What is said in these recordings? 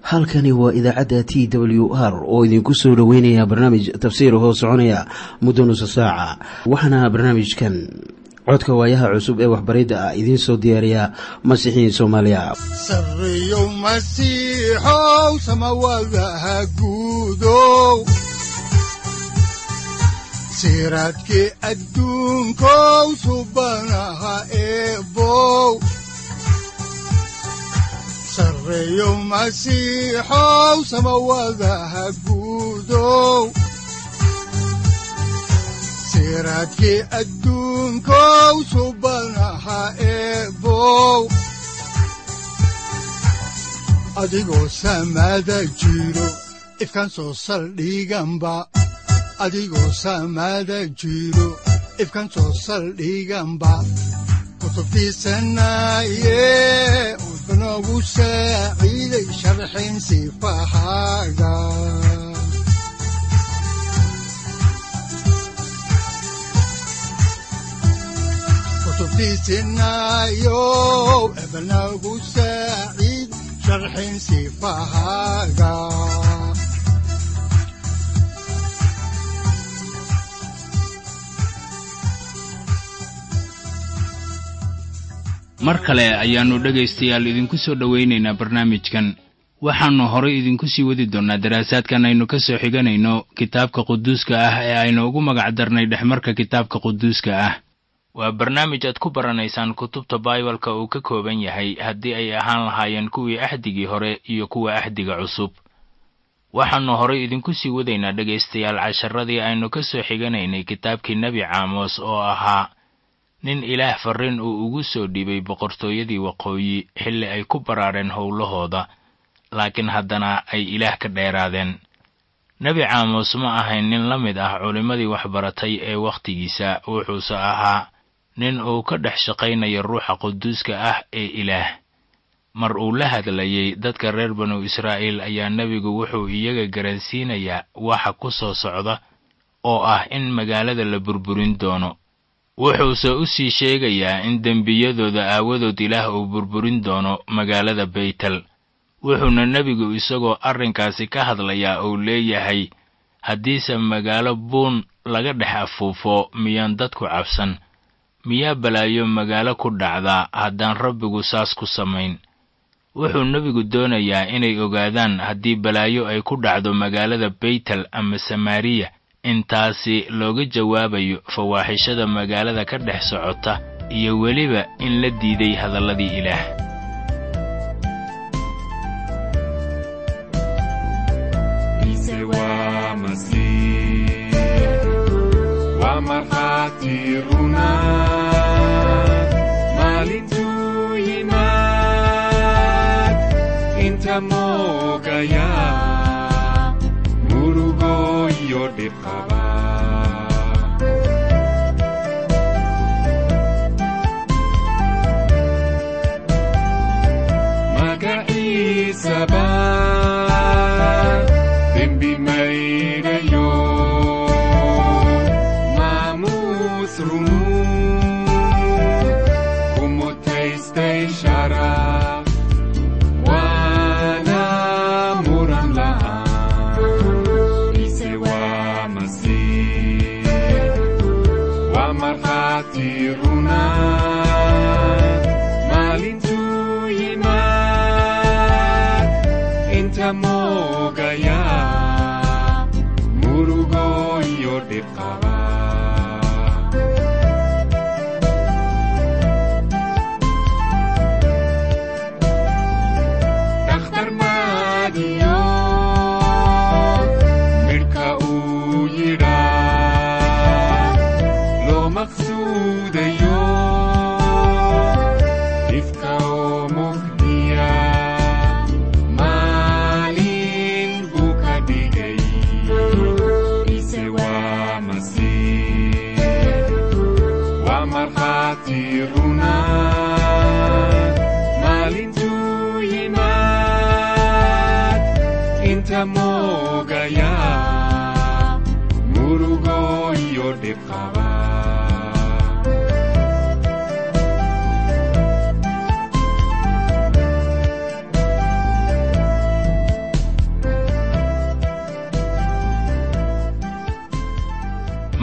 halkani waa idaacadda t w r oo idinku soo dhoweynaya barnaamij tafsiir hoo soconaya muddo nusa saaca waxaana barnaamijkan codka waayaha cusub ee waxbaridda ah idiin soo diyaariya masiixiin soomaaliya sareyow masiixow samawadaha guudow siraadkii adduunkow subanaha eebow sareyow masiixow samawadaha guudow siraadkii adduunkow subanaha eebow adigoo samada jiro ifkaan soo saldhiganba adigoo samada jiro ifkaan soo saldhiganba kutubtiisanaye udnogu saaciiday sharxin sifahaaga kutubtiisinayo ebnagu saaciid sharxin sifahaaga mar kale ayaannu dhegaystayaal idinku soo dhowaynaynaa barnaamijkan waxaannu horay idinku sii wadi doonnaa daraasaadkan aynu ka soo xiganayno kitaabka quduuska ah ee aynu ugu magac darnay dhexmarka kitaabka quduuska ah waa barnaamij aad ku baranaysaan kutubta baibalka uu ka kooban yahay haddii ay ahaan lahaayeen kuwii axdigii hore iyo kuwa axdiga cusub waxaannu horay idinku sii wadaynaa dhegaystayaal casharadii aynu ka soo xiganaynay kitaabkii nebi caamos oo ahaa nin ilaah farriin uu ugu soo dhiibay boqortooyadii waqooyi xilli ay ku baraareen howlahooda laakiin haddana ay ilaah ka dheeraadeen nebi caamos ma ahayn nin la mid ah culimmadii waxbaratay ee wakhtigiisa wuxuuse ahaa nin uu ka dhex shaqaynayo ruuxa quduuska ah ee ilaah mar uu la hadlayey dadka reer banu israa'iil ayaa nebigu wuxuu iyaga garansiinayaa waxa ku soo socda oo ah in magaalada la burburin doono wuxuuse u sii sheegayaa in dembiyadooda aawadood ilaah uu burburin doono magaalada baytel wuxuuna nebigu isagoo arrinkaasi ka hadlayaa uu leeyahay haddiise magaalo buun laga dhex afuufo miyaan dadku cabsan miyaa balaayo magaalo ku dhacdaa haddaan rabbigu saas ku samayn wuxuu nebigu doonayaa inay ogaadaan haddii balaayo ay ku dhacdo magaalada baytel ama samaariya intaasi looga jawaabayo fawaaxishada magaalada ka dhex socota iyo weliba in la diiday hadalladii ilaah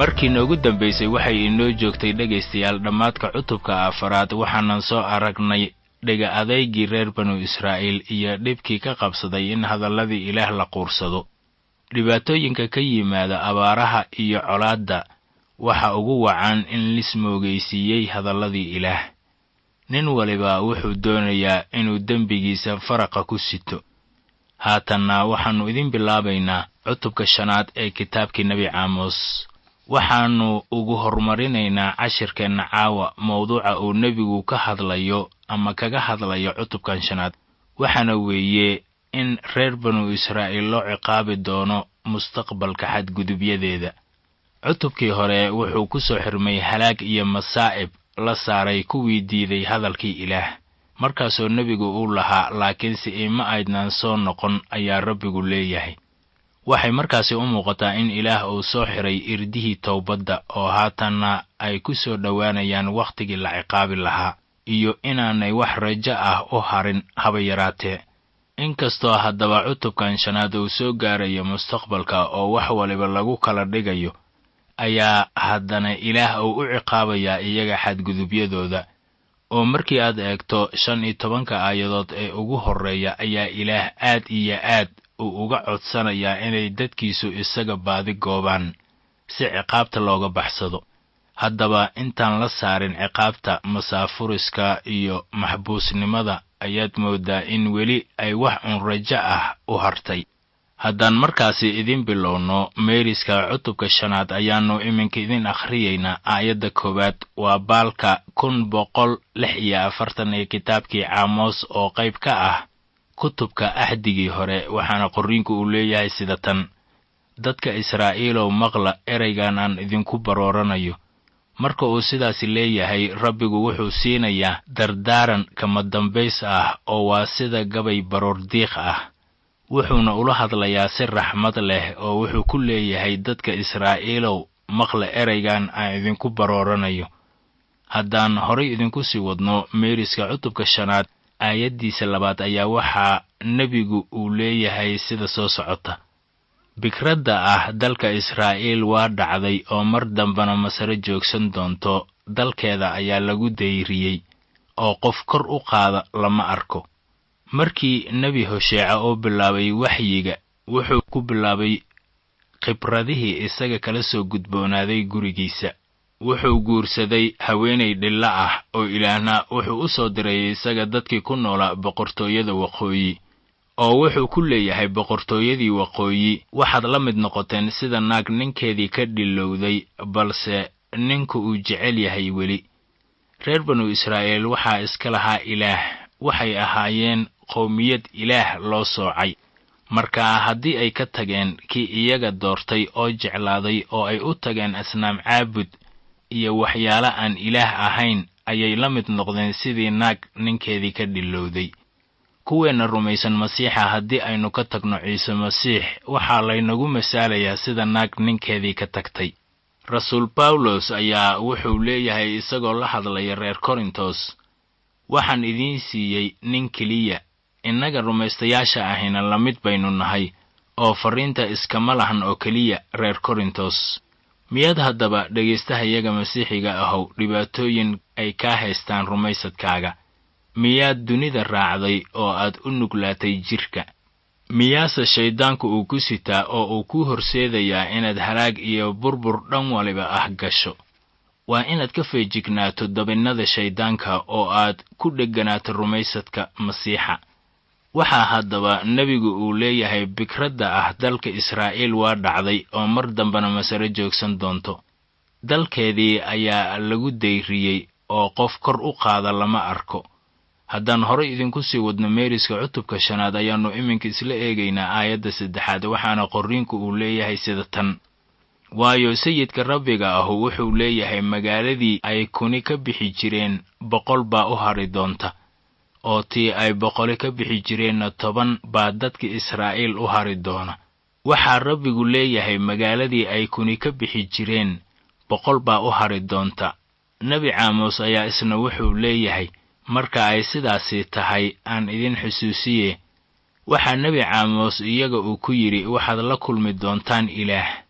markii noogu dambaysay waxay inoo joogtay dhegaystayaal dhammaadka cutubka afaraad waxaanan soo aragnay dhega adaygii reer banu israa'iil iyo dhibkii ka qabsaday in hadalladii ilaah la quursado dhibaatooyinka ka yimaada abaaraha iyo colaadda waxa ugu wacan in lismoogaysiiyey hadalladii ilaah nin waliba wuxuu doonayaa inuu dembigiisa faraqa ku sito haatanna waxaannu idin bilaabaynaa cutubka shanaad ee kitaabkii nebi caamos waxaannu ugu horumarinaynaa cashirkeenna caawa mawduuca uu nebigu ka hadlayo ama kaga hadlayo cutubkan shanaad waxaana weeye in reer banu israa'iil loo ciqaabi doono mustaqbalka xadgudubyadeeda cutubkii hore wuxuu ku soo xirmay halaag iyo masaa'ib la saaray kuwii diiday hadalkii ilaah markaasoo nebigu uu lahaa laakiinse ima aydnan soo noqon ayaa rabbigu leeyahay waxay markaasi u muuqataa in ilaah uu soo xiray irdihii towbadda oo haatanna ay ku soo dhowaanayaan wakhtigii la ciqaabi lahaa iyo inaanay wax rajo ah u harin haba yaraatee inkastoo haddaba cutubkan shanaad uu soo gaarayo mustaqbalka oo wax waliba lagu kala dhigayo ayaa haddana ilaah uu u ciqaabayaa iyaga xadgudubyadooda oo markii aad eegto shan iyo tobanka aayadood ee ugu horreeya ayaa ilaah aad iyo aad uu uga codsanayaa inay dadkiisu isaga baadi goobaan si ciqaabta looga baxsado haddaba intaan la saarin ciqaabta masaafuriska iyo maxbuusnimada ayaad mooddaa in weli ay wax un rajo ah u hartay haddaan markaasi idin bilowno meeriska cutubka shanaad ayaannu iminka idin akhriyaynaa aayadda koowaad waa baalka kun boqol lix iyo afartan ee kitaabkii caamos oo qayb ka ah kutubka axdigii hore waxaana qorriinku uu leeyahay sida tan dadka israa'iilow maqla ereygan aan idinku barooranayo marka uu sidaasi leeyahay rabbigu wuxuu siinayaa dardaaran kama dambays ah oo waa sida gabay baroordiiq ah wuxuuna ula hadlayaa si raxmad leh oo wuxuu ku leeyahay dadka israa'iilow maqla ereygan aan idinku barooranayo haddaan horay idinku sii wadno meeriska cutubka shanaad aayaddiisa labaad ayaa waxaa nebigu uu leeyahay sida soo socota bikradda ah dalka israa'iil waa dhacday oo mar dambana masare joogsan doonto dalkeeda ayaa lagu dayriyey oo qof kor u qaada lama arko markii nebi hosheeca oo bilaabay waxyiga wuxuu ku bilaabay khibradihii isaga kala soo gudboonaaday gurigiisa wuxuu guursaday haweenay dhilla ah oo ilaahna wuxuu u soo diray isaga dadkii ku noolaa boqortooyada waqooyi oo wuxuu ku leeyahay boqortooyadii waqooyi waxaad la mid noqoteen sida naag ninkeedii ka dhilowday balse ninku uu jecel yahay weli reer banu israa'iil waxaa iska lahaa ilaah waxay ahaayeen qowmiyad ilaah loo soocay marka haddii ay ka tageen kii iyaga doortay oo jeclaaday oo ay u tageen asnaam caabud iyo waxyaalo aan ilaah ahayn ayay la mid noqdeen sidii naag ninkeedii ka dhilowday kuweenna rumaysan masiixa haddii aynu ka tagno ciise masiix waxaa laynagu masaalayaa sida naag ninkeedii ka tagtay rasuul bawlos ayaa wuxuu leeyahay isagoo la hadlaya reer korintos waxaan idiin siiyey nin keliya innaga rumaystayaasha ahina la mid baynu nahay oo farriinta iskama lahan oo keliya reer korintos miyaad haddaba dhegaystahayaga masiixiga ahow dhibaatooyin ay kaa haystaan rumaysadkaaga miyaad dunida raacday oo aad u nuglaatay jidhka miyaase shayddaanku uu ku sitaa oo uu ku horseedayaa inaad halaag iyo burbur dhan waliba ah gasho waa inaad ka feejignaato dabinnada shayddaanka oo aad ku dhegganaato rumaysadka masiixa waxaa haddaba nebigu uu leeyahay bikradda ah dalka israa'iil waa dhacday oo mar dambena masare joogsan doonto dalkeedii ayaa lagu dayriyey oo qof kor u qaada lama arko haddaan horay idinku sii wadno meeriska cutubka shanaad ayaannu iminka isla eegaynaa aayadda saddexaad waxaana qorriinku uu leeyahay sida tan waayo sayidka rabbiga ahu wuxuu leeyahay magaaladii ay kuni ka bixi jireen boqol baa u hadhi doonta oo tii ay boqoli ka bixi jireenna toban baa dadka israa'iil u hari doona waxaa rabbigu leeyahay magaaladii ay kuni ka bixi jireen boqol baa u hari doonta nebi caamos ayaa isna wuxuu leeyahay marka ay sidaasi tahay aan idin xusuusiye waxaa nebi caamos iyaga uu ku yidhi waxaad la kulmi doontaan ilaah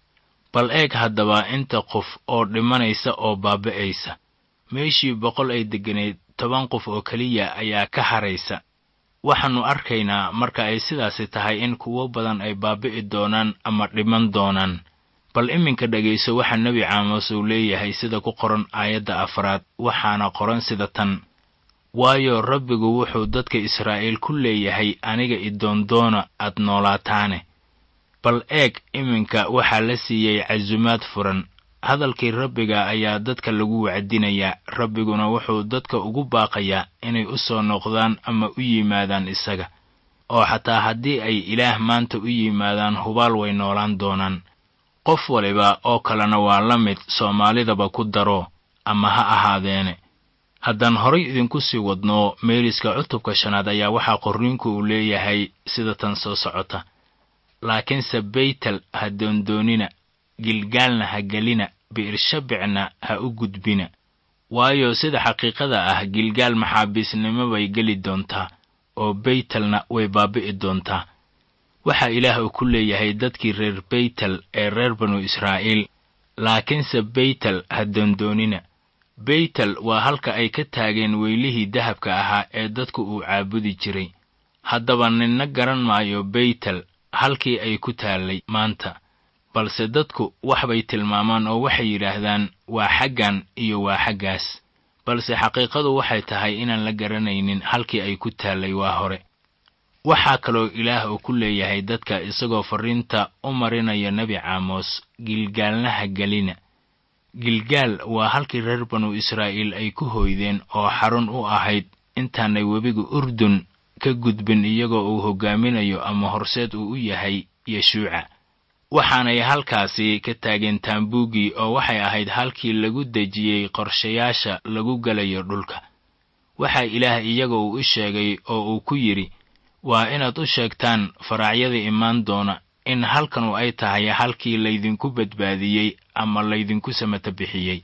bal eeg haddaba inta qof oo dhimanaysa oo baaba'aysa meeshii boqol ay degganayd toban qof oo keliya ayaa ka haraysa waxaannu arkaynaa marka ay sidaasi tahay in kuwo badan ay baabi'i doonaan ama dhiman doonaan bal iminka dhegayso waxaa nebi caamos uu leeyahay sida ku qoran aayadda afraad waxaana qoran sida tan waayo rabbigu wuxuu dadka israa'iil ku leeyahay aniga idoondoona aad noolaataane bal eeg iminka waxaa la siiyey casumaad furan hadalkii rabbiga ayaa dadka lagu wacdinayaa rabbiguna wuxuu dadka ugu baaqayaa inay u soo noqdaan ama u yimaadaan isaga oo xataa haddii ay ilaah maanta u yimaadaan hubaal way noolaan doonaan qof waliba oo kalena waa la mid soomaalidaba ku daro ama ha ahaadeene haddaan horay idinku sii wadno meeriska cutubka shanaad ayaa waxaa qorriinku uu leeyahay sida tan soo socota laakiinse baytel ha doondoonina gilgaalna ha gelina bi'irshabicna ha u gudbina waayo sida xaqiiqada ah gilgaal maxaabiisnimo bay geli doontaa oo baytelna way baabi'i doontaa waxaa ilaah uu ku leeyahay dadkii reer baytel ee reer banu israa'iil laakiinse baytel ha doondoonina baytel waa halka ay ka taageen weylihii dahabka ahaa ee dadku uu caabudi jiray haddaba ninna garan maayo baytel halkii ay ku taallay maanta balse dadku wax bay tilmaamaan oo waxay yidhaahdaan waa xaggan iyo waa xaggaas balse xaqiiqadu waxay tahay inaan la garanaynin halkii ay ku taallay waa hore waxaa kaloo ilaah uu ku leeyahay dadka isagoo farriinta u marinaya nebi caamos gilgaalnaha gelina gilgaal waa halkii reer banu israa'iil ay ku hoydeen oo xarun u ahayd intaanay webiga urdun ka gudbin iyagoo uu hoggaaminayo ama horseed uu u yahay yeshuuca waxaanay halkaasi ka taageen taambuuggii oo waxay ahayd halkii lagu dejiyey qorshayaasha lagu gelayo dhulka waxaa ilaah iyaga uu u sheegay oo uu ku yidhi waa inaad u sheegtaan faraacyada imaan doona in halkanu ay tahay halkii laydinku badbaadiyey ama laydinku samata bixiyey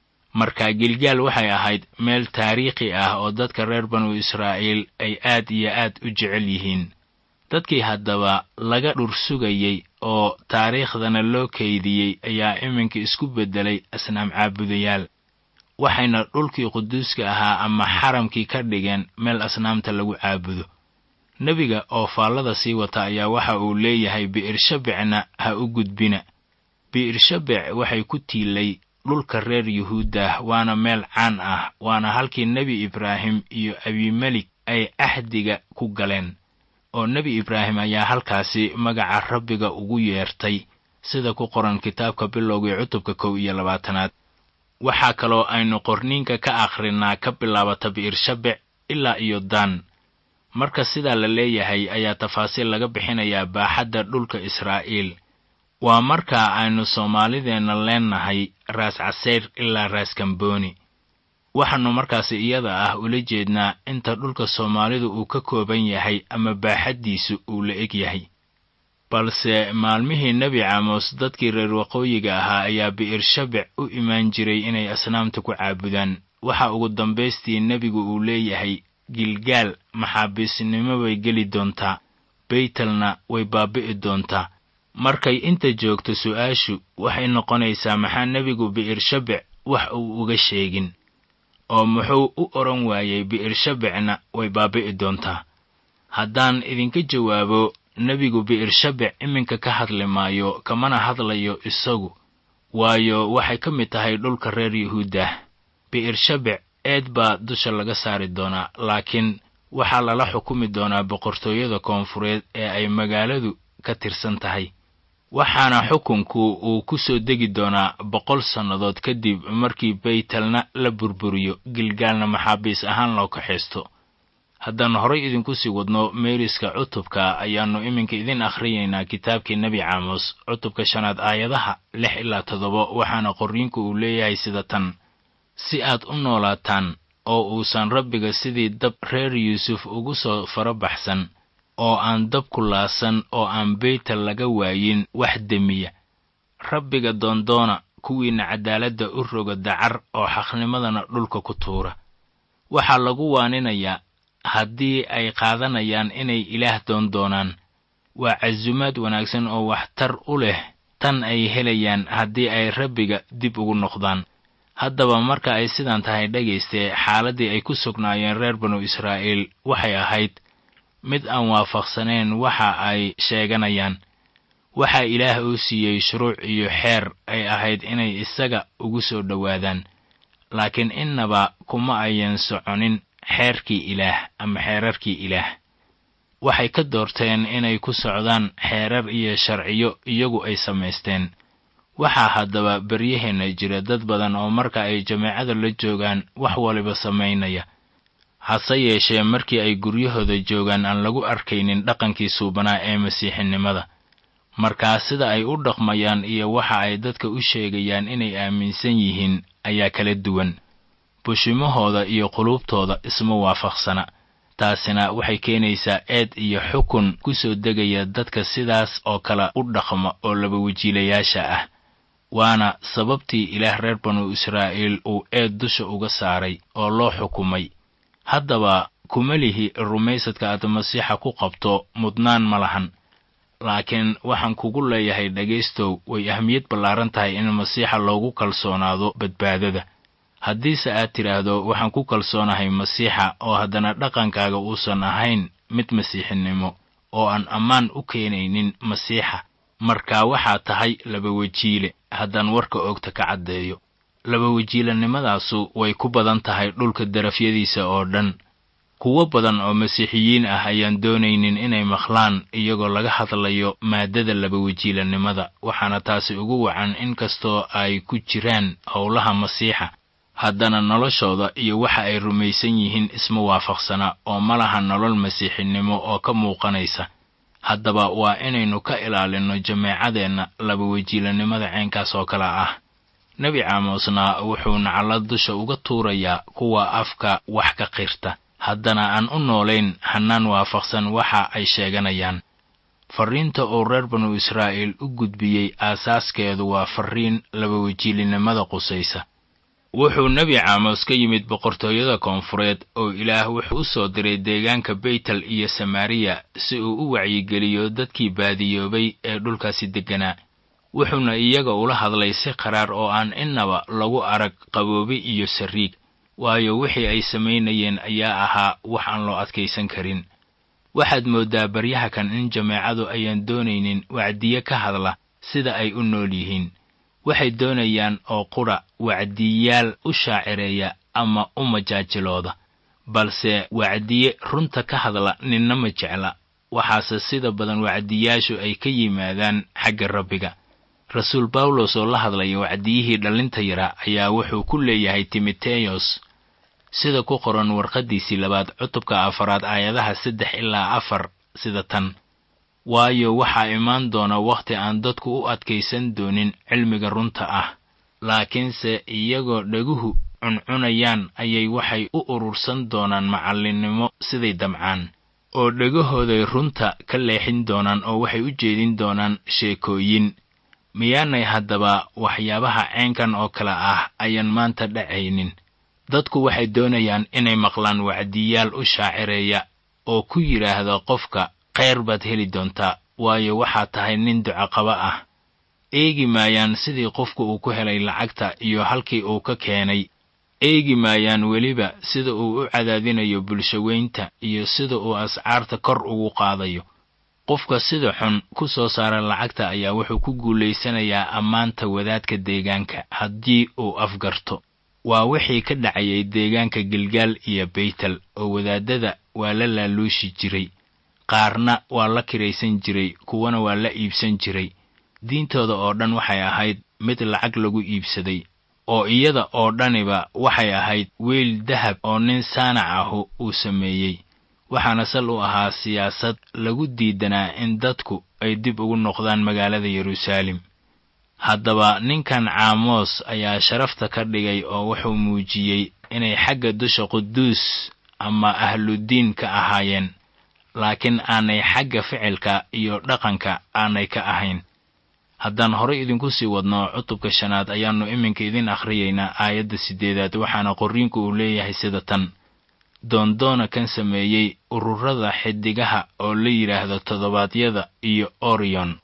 marka gilgaal waxay ahayd meel taariikhi ah oo dadka reer banu israa'iil ay aad iyo aad u jecel yihiin dadkii haddaba laga dhursugayey oo taariikhdana loo kaydiyey ayaa iminka isku beddelay asnaam caabudayaal waxayna dhulkii quduuska ahaa ama xaramkii ka dhigeen meel asnaamta lagu caabudo nebiga oo faallada sii wata ayaa waxa uu leeyahay bi'irshabicna ha u gudbina bi'irshabic waxay ku tiilay dhulka reer yuhuuddah waana meel caan ah waana halkii nebi ibraahim iyo abimelik ay axdiga ku galeen oo nebi ibraahim ayaa halkaasi magaca rabbiga ugu yeertay sida ku qoran kitaabka bilowgii cutubka kow iyo labaatanaad waxaa kaloo aynu qorniinka ka akhrinaa ka bilaabata bi'irshabic ilaa iyo daan marka sidaa la leeyahay ayaa tafaasiil laga bixinayaa baaxadda dhulka israa'iil waa markaa aynu soomaalideenna leennahay raas casayr ilaa raas kambooni waxaannu markaasi iyada ah ula jeednaa inta dhulka soomaalidu uu ka kooban yahay ama baaxaddiisu uu la eg yahay balse maalmihii nebi caamos dadkii reer waqooyiga ahaa ayaa bi'irshabic u imaan jiray inay asnaamta ku caabudaan waxa ugu dambaystii nebigu uu leeyahay gilgaal maxaabiisnimo bay geli doontaa baytelna way baabi'i doontaa markay inta joogto su'aashu waxay noqonaysaa maxaa nebigu bi'irshabic wax uu uga sheegin oo muxuu u odhan waayey bi'irshabicna way baabi'i doontaa haddaan idinka jawaabo nebigu bi'irshabic iminka ka hadli maayo kamana hadlayo isagu waayo waxay ka mid tahay dhulka reer yuhuuddah bi'irshabic eed baa dusha laga saari doonaa laakiin waxaa lala xukumi doonaa boqortooyada koonfureed ee ay magaaladu ka tirsan tahay waxaana xukunku uu ku soo degi doonaa boqol sannadood kadib markii baytelna la burburiyo gilgaalna maxaabiis ahaan loo kaxaysto haddaan horay idinku sii wadno meeriska cutubka ayaannu iminka idin akhriyaynaa kitaabkii nebi caamos cutubka shanaad aayadaha lix ilaa toddoba waxaana qorriinku uu leeyahay sida tan si aad u noolaataan oo uusan rabbiga sidii dab reer yuusuf ugu soo farabaxsan oo aan dab ku laasan oo aan beytel laga waayin wax demiya rabbiga doondoona kuwiinna caddaaladda u roga dacar oo xaqnimadana dhulka ku tuura waxaa lagu waaninayaa haddii ay qaadanayaan inay ilaah doondoonaan waa casumaad wanaagsan oo waxtar u leh tan ay helayaan haddii ay rabbiga dib ugu noqdaan haddaba marka ay sidan tahay dhegayste xaaladdii ay ku sugnaayeen reer banu israa'iil waxay ahayd mid aan waafaqsanayn waxa ay sheeganayaan waxaa ilaah uu siiyey shuruuc iyo xeer ay ahayd inay isaga ugu soo dhowaadaan laakiin innaba kuma ayan soconin xeerkii ilaah ama xeerarkii ilaah waxay ka doorteen inay ku socdaan xeerar iyo sharciyo iyagu ay samaysteen waxaa haddaba beryaheenna jira dad badan oo marka ay jameecada la joogaan wax waliba samaynaya hase yeeshee markii ay guryahooda joogaan aan lagu arkaynin dhaqankii suubanaa ee masiixinimada markaa sida ay u dhaqmayaan iyo waxa ay dadka u sheegayaan inay aaminsan yihiin ayaa kala duwan bushimahooda iyo quluubtooda isma waafaqsana taasina waxay keenaysaa eed iyo xukun ku soo degaya dadka sidaas oo kale u dhaqma oo laba wajiilayaasha ah waana sababtii ilaah reer banu israa'iil uu eed dusha uga saaray oo loo xukumay haddaba kuma lihi rumaysadka aad masiixa ku qabto mudnaan ma lahan laakiin waxaan kugu leeyahay dhegaystow way ahmiyad ballaaran tahay in masiixa loogu kalsoonaado badbaadada haddiise aad tidhaahdo waxaan ku kalsoonahay masiixa oo haddana dhaqankaaga uusan ahayn mid masiixinimo oo aan ammaan u keenaynin masiixa markaa waxaa tahay laba wejiile haddaan warka oogta ka caddeeyo laba wejiilanimadaasu way ku badan tahay dhulka darafyadiisa oo dhan kuwo badan oo masiixiyiin ah ayaan doonaynin inay maqlaan iyagoo laga hadlayo maaddada laba wejiilanimada waxaana taasi ugu wacan in kastoo ay ku jiraan howlaha masiixa haddana noloshooda iyo waxa ay rumaysan yihiin isma waafaqsana oo ma laha nolol masiixinimo oo ka muuqanaysa haddaba waa inaynu ka ilaalinno jameecadeenna laba wejiilanimada ceenkaas oo kale ah nebi caamosna wuxuu nacalla dusha uga tuurayaa kuwa afka wax ka qirta haddana aan u noolayn hannaan waafaqsan waxa ay sheeganayaan farriinta uu reer banu israa'iil u gudbiyey aasaaskeedu waa farriin laba wejiilinimada qusaysa wuxuu nebi caamos ka yimid boqortooyada koonfureed oo ilaah wuxuu u soo diray deegaanka beytel iyo samaariya si uu u wacyigeliyo dadkii baadiyoobay ee dhulkaasi degganaa wuxuuna iyaga ula hadlay si qaraar oo aan innaba lagu arag qaboobi iyo sariig waayo wixii ay samaynayeen ayaa ahaa wax aan loo adkaysan karin waxaad mooddaa baryaha kan in jameecadu ayaan doonaynin wacdiye ka hadla sida ay u nool yihiin waxay doonayaan oo qudha wacdiyaal u shaacireeya ama u majaajilooda balse wacdiye runta ka hadla ninna ma jecla waxaase sida badan wacdiyaashu ay ka yimaadaan xagga rabbiga rasuul bawlos oo la hadlaya wacdiyihii dhallinta yara ayaa wuxuu ku leeyahay timoteyos sida ku qoran warqaddiisii labaad cutubka afaraad aayadaha saddex ilaa afar sida tan waayo waxaa imaan doona wakhti aan dadku u adkaysan doonin cilmiga runta ah laakiinse iyagoo dhaguhu cuncunayaan ayay waxay u urursan doonaan macallinnimo siday damcaan oo dhegahooday runta ka leexin doonaan oo waxay u jeedin doonaan sheekooyin miyaanay haddaba waxyaabaha ceenkan oo kale ah ayaan maanta dhacaynin dadku waxay doonayaan inay maqlaan wacdiyaal u shaacireeya oo ku yidhaahda qofka khayr baad heli doontaa waayo waxaad tahay nin ducaqaba ah eegi maayaan sidii qofku uu ku helay lacagta iyo halkii uu ka keenay eegi maayaan weliba sida uu u cadaadinayo bulshaweynta iyo sida uu ascaarta kor ugu qaadayo qofka sida xun ku soo saara lacagta ayaa wuxuu ku guulaysanayaa ammaanta wadaadka deegaanka haddii uu afgarto waa wixii ka dhacayay deegaanka gilgaal iyo beytel oo wadaadada waa la laaluushi jiray qaarna waa la kiraysan jiray kuwana waa la iibsan jiray diintooda oo dhan waxay ahayd mid lacag lagu iibsaday oo iyada oo dhaniba waxay ahayd weyl dahab oo nin saanac ahu uu sameeyey waxaana sal u ahaa siyaasad lagu diidanaa in dadku ay dib ugu noqdaan magaalada yeruusaalem haddaba ninkan caamoos ayaa sharafta ka dhigay oo wuxuu muujiyey inay xagga dusha quduus ama ahludiin ka ahaayeen laakiin aanay xagga ficilka iyo dhaqanka aanay ka ahayn haddaan horay idinku sii wadno cutubka shanaad ayaannu iminka idin akhriyaynaa aayadda siddeedaad waxaana qorriinku uu leeyahay sida tan doondoona kan sameeyey ururada xidigaha oo la yidhaahdo toddobaadyada iyo orion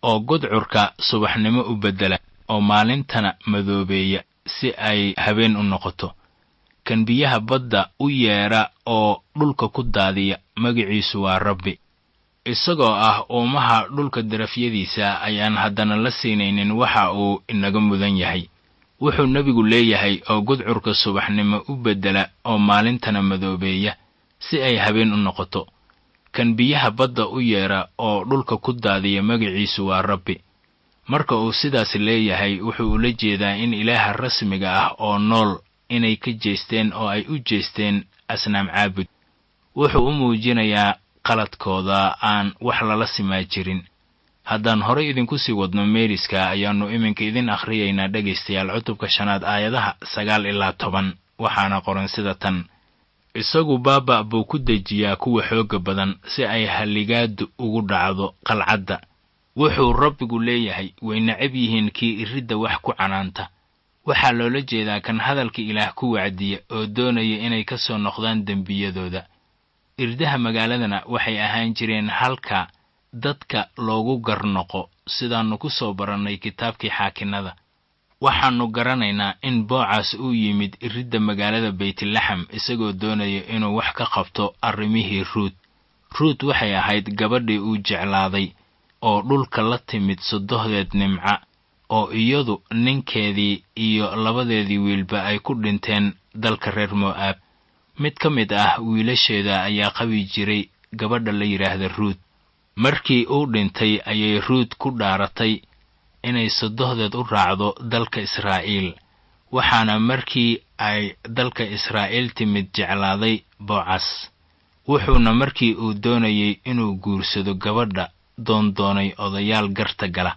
oo gudcurka subaxnimo u beddela oo maalintana madoobeeya si ay habeen u noqoto kan biyaha badda u yeedha oo dhulka ku daadiya magiciisu waa rabbi isagoo ah uumaha dhulka darafyadiisa ayaan haddana la siinaynin waxa uu inaga mudan yahay wuxuu nebigu leeyahay oo gudcurka subaxnimo u beddela oo maalintana madoobeeya si ay habeen u noqoto kan biyaha badda u yeedha oo dhulka ku daadiya magiciisu waa rabbi marka uu sidaas leeyahay wuxuu ula jeedaa in ilaaha rasmiga ah oo nool inay ka jeesteen oo ay u jeesteen asnaam caabud wuxuu u muujinayaa qaladkooda aan wax lala simaa jirin haddaan horay idinku sii wadno meeriska ayaannu iminka idin akhriyaynaa dhegaystayaal cutubka shanaad aayadaha sagaal ilaa toban waxaana qoran sida tan isagu baaba' buu ku dejiyaa kuwa xoogga badan si ay halligaadu ugu dhacdo qalcadda wuxuu rabbigu leeyahay way necab yihiin kii iridda wax ku canaanta waxaa loola jeedaa kan hadalka ilaah ku wacdiya oo doonaya inay ka soo noqdaan dembiyadooda irdaha magaaladana waxay ahaan jireen halka dadka loogu garnoqo sidaannu ku soo barannay kitaabkii xaakinnada waxaannu garanaynaa in boocaas uu yimid iridda magaalada baytlaxam isagoo doonaya inuu wax ka qabto arrimihii ruud ruud waxay ahayd gabadhii uu jeclaaday oo dhulka la timid sodohdeed nimca oo iyadu ninkeedii iyo labadeedii wiilba ay ku dhinteen dalka reer mo'aab mid ka mid ah wiilasheeda ayaa qabi jiray gabadha la yidhaahda ruud markii uu dhintay ayay ruud ku dhaaratay inay sodohdeed u raacdo dalka israa'iil waxaana markii ay dalka israa'iil timid jeclaaday boocas wuxuuna markii uu doonayay inuu guursado gabadha doondoonay odayaal garta gala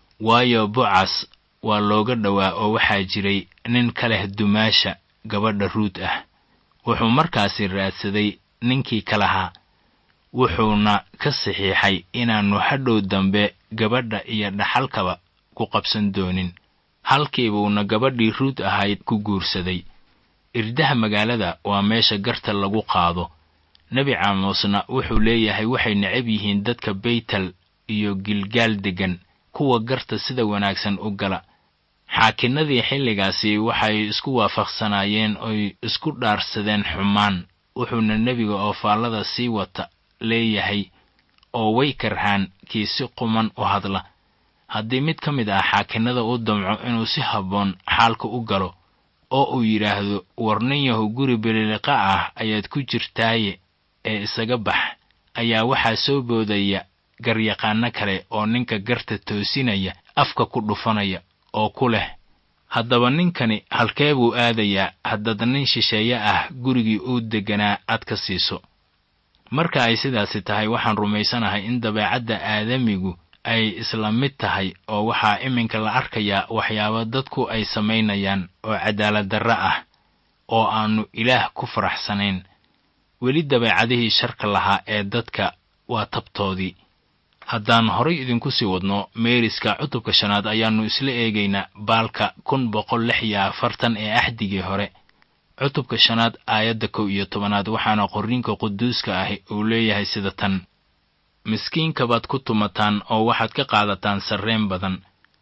waayo bocas waa looga dhowaa oo waxaa jiray nin ka leh dumaasha gabadha ruud ah wuxuu markaasi raadsaday ninkii ka lahaa wuxuuna ka saxiixay inaannu hadhow dambe gabadha iyo dhaxalkaba ku qabsan doonin halkiibuuna gabadhii ruud ahayd ku guursaday irdaha magaalada waa meesha garta lagu qaado nebi caamuusna wuxuu leeyahay waxay necab yihiin dadka baytal iyo gilgaal deggan kuwa garta sida wanaagsan u gala xaakinnadii xilligaasi waxay isku waafaqsanaayeen oy isku dhaarsadeen xumaan wuxuuna nebiga oo faallada sii wata leeyahay oo way karhaan kii si quman u hadla haddii mid ka mid ah xaakinnada u damco inuu si habboon xaalka u galo oo uu yidhaahdo war nin yahu guri beliliqa ah ayaad ku jirtaaye ee isaga bax ayaa waxaa soo boodaya garyaqaano kale oo ninka garta toosinaya afka ku dhufanaya oo ku leh haddaba ninkani halkee buu aadayaa haddaad nin shisheeye ah gurigii uu degganaa aad ka siiso marka ay sidaasi tahay waxaan rumaysanahay in dabeecadda aadamigu ay isla mid tahay oo waxaa iminka la arkayaa waxyaabo dadku ay samaynayaan oo cadaalad darre ah oo aannu ilaah ku faraxsanayn weli dabeecadihii sharka lahaa ee dadka waa tabtoodii haddaan horay idinku sii wadno meeriska cutubka shanaad ayaannu isla eegaynaa baalka kun boqol lix iyo afartan ee axdigii hore cutubka shanaad aayadda kow iyo tobanaad waxaana qorriinka quduuska ahi uu leeyahay sida tan miskiinka baad ku tumataan oo waxaad ka qaadataan sarreen badan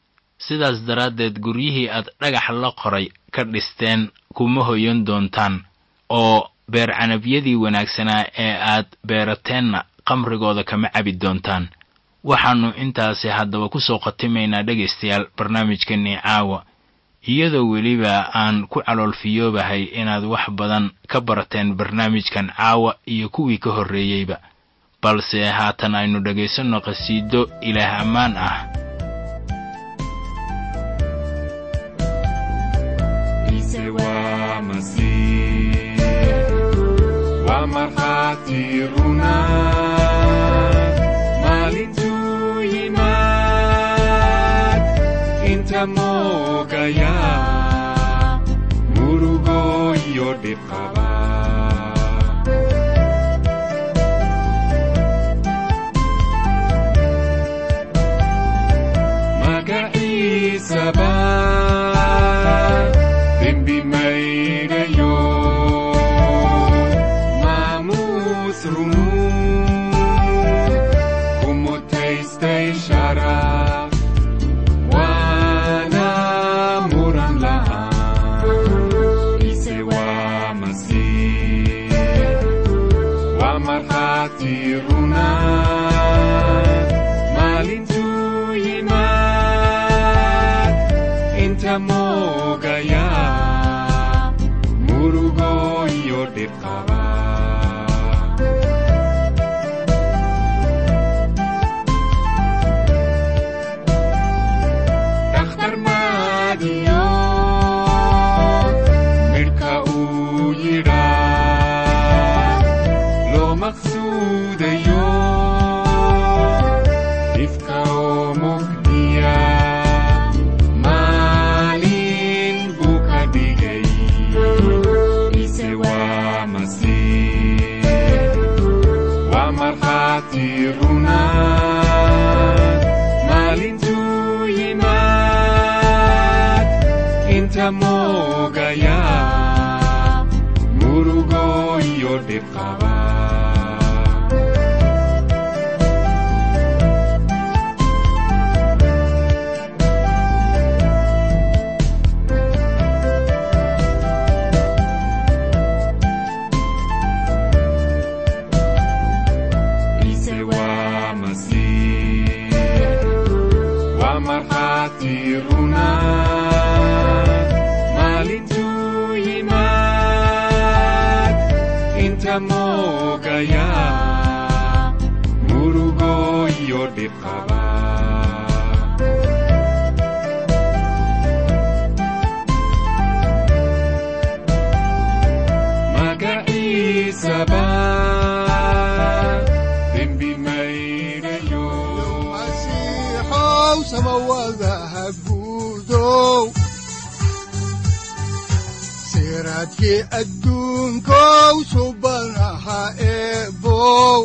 sidaas daraaddeed guryihii aad dhagax la qoray ka dhisteen kuma hoyan doontaan oo beer canabyadii wanaagsanaa ee aad beerateenna qamrigooda kama cabi doontaan waxaannu intaasi haddaba ku soo khatimaynaa dhegaystayaal barnaamijkannii caawa iyadoo weliba aan ku caloolfiyoobahay inaad wax badan ka barateen barnaamijkan caawa iyo kuwii ka horreeyeyba balse haatan aynu dhegaysanno qhasiido ilaah ammaan ah Como te kasta ishara wana muran la'aan ise waa masiix waa markhaati runa maalintuu yimaad inta moogaya murugo iyo dhibqaba dhakhtar maadiyo midhka uu yidhaa loo maqsuudayo dhifka oo mugdiya maalin buu ka dhigay ise waa masiix waa markhaati runa maalintuu yimaad inta moogaya murugo iyo dhibqaba ise waa masiix waa markhaati runa maalintuu yimaad inta moogaya murugo iyo dhibqaba magaciisaba dembi maydhayo masiixow samawadaha guudow siraadkii adduunkow subanaha eebow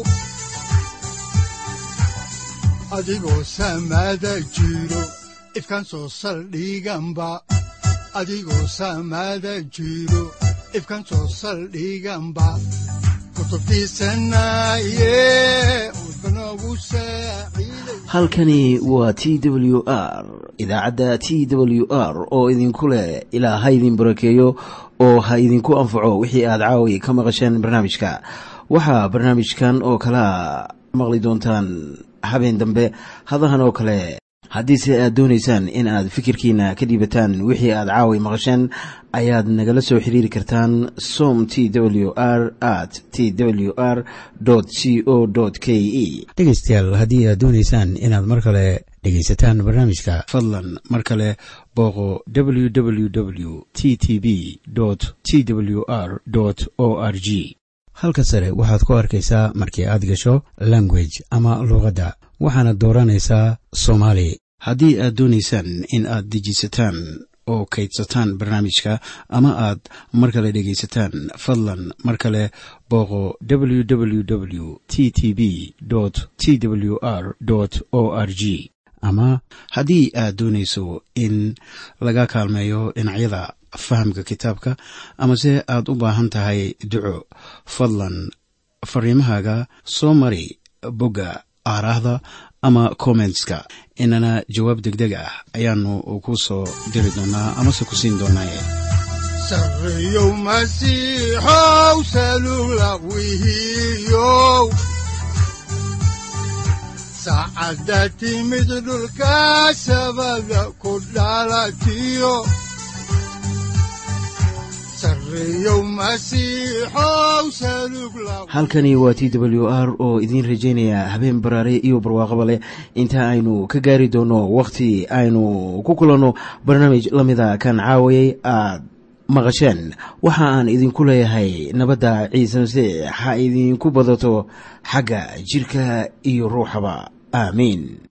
adigoo samada jiro ifkan soo saldhiganba adigoo samada jiro ifkan soo saldhiganba kutubtiisanaye udbanogu saaciiday halkani waa t w r idaacadda t w r oo idinku leh ilaa ha idin barakeeyo oo ha idinku anfaco wixii aad caawi ka maqasheen barnaamijka waxaa barnaamijkan oo kalea maqli doontaan habeen dambe hadahan oo kale haddiise aad doonaysaan in aad fikirkiina ka dhiibataan wixii aad caawi maqasheen ayaad nagala soo xiriiri kartaan som t w r at t w r c o k e dhegaystayaal haddii aad doonaysaan inaad mar kale dhegaysataan barnaamijka fadlan mar kale booqo www t t b t w r o r g halka sare waxaad ku arkaysaa markii aad gasho language ama luuqadda waxaana dooranaysaa soomaali haddii aad doonaysaan in aad dejisataan oo kaydsataan barnaamijka ama aad mar kale dhegaysataan fadlan mar kale booqo www t t b t w r o r g ama haddii aad doonayso in laga kaalmeeyo dhinacyada fahamka kitaabka amase aad u baahan tahay duco fadlan fariimahaaga soo mari bogga aaraahda ama kommentska inana jawaab degdeg ah ayaanu ku soo diri doonaa amase ku siin doonaaye sarreyow masiixow salula wihiyow saacadda timid dhulka sabada ku dhalatiyo sarreyow masiixow salug la halkani waa t w r oo idiin rajaynaya habeen baraare iyo barwaaqaba leh inta aynu ka gaari doono wakhti aynu ku kulanno barnaamij la mida kan caawayay aad maqasheen waxa aan idinku leeyahay nabadda ciise masiix ha idinku badato xagga jirka iyo ruuxaba aamiin